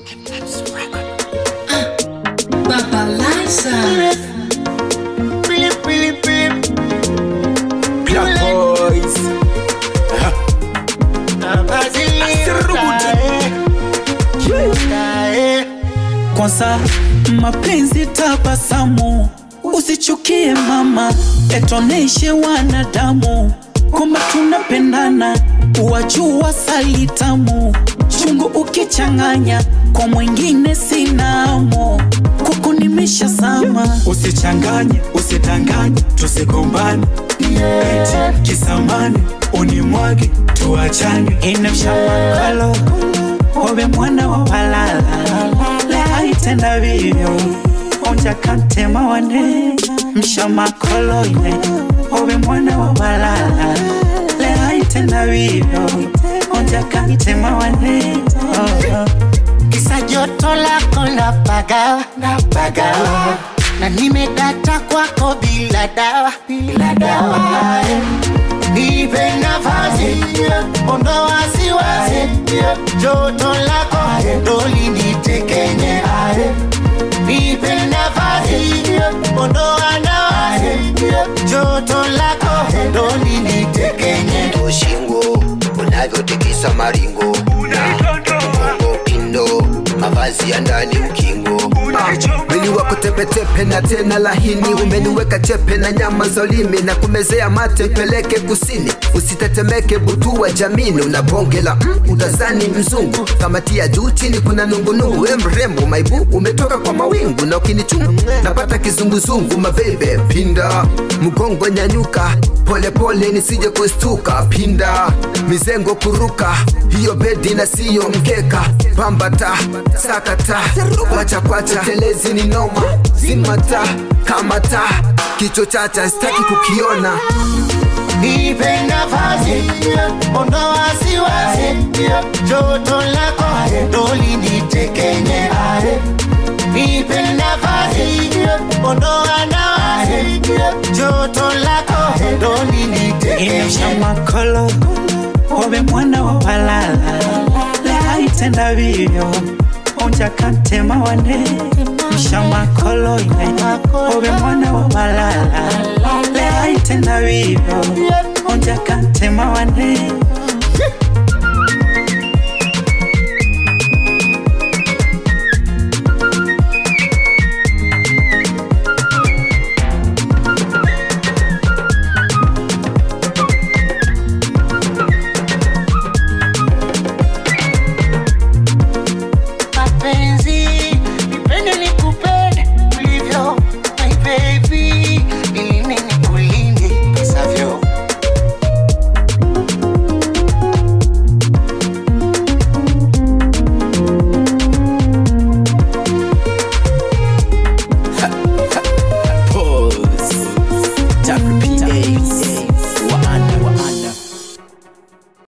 Baba Liza. Black Boys. Kwanza mapenzi tabasamu, usichukie mama, etoneshe wanadamu kwamba tunapendana, wajua salitamu chungu ukichanganya kwa mwingine sinamo kuku nimesha sama. Usichanganye, usidanganye, tusigombane eti kisamani unimwage tuachane, inamshamakalo obe mwana wa balala lehaitenda vivyo onja kantema wane mshamakolo ine obe mwana wa balala lehaitenda vivyo onja kantema wane oh, oh. kisa joto lako la pagawa na pagawa na nimedata kwako bila dawa bila dawa nipe nafasi ondoa wasiwasi joto lako doli nitekenye nipe nafasi ondoa nawasi joto lako doli nitekenye shingo unavyotikisa maringo mgongo pindo mavazi ya ndani ukingo mwili wako tepetepe na tena lahini umeniweka chepe na nyama za ulimi na kumezea mate mpeleke kusini usitetemeke butu wa jamini una bonge la mm, utazani mzungu kamatia juu chini kuna nungunungu we mrembo maibu umetoka kwa mawingu na ukinichungu napata kizunguzungu mabebe pinda mgongo nyanyuka polepole nisije kustuka pinda mizengo kuruka hiyo bedi na siyo mkeka pambata sakata kwacha kwacha telezi ni noma zimata kamata kicho chacha sitaki kukiona nipe nafasi ondoa wasiwasi joto lako doli nitekenye nipe nafasi ondoa nawasi joto lako doli nitekenye inamshamakolo obe mwana wa balala lehaitenda vivyo onja kantema wane mshamakolo ine obe mwana wa balala lehaitenda vivyo onja kantema wane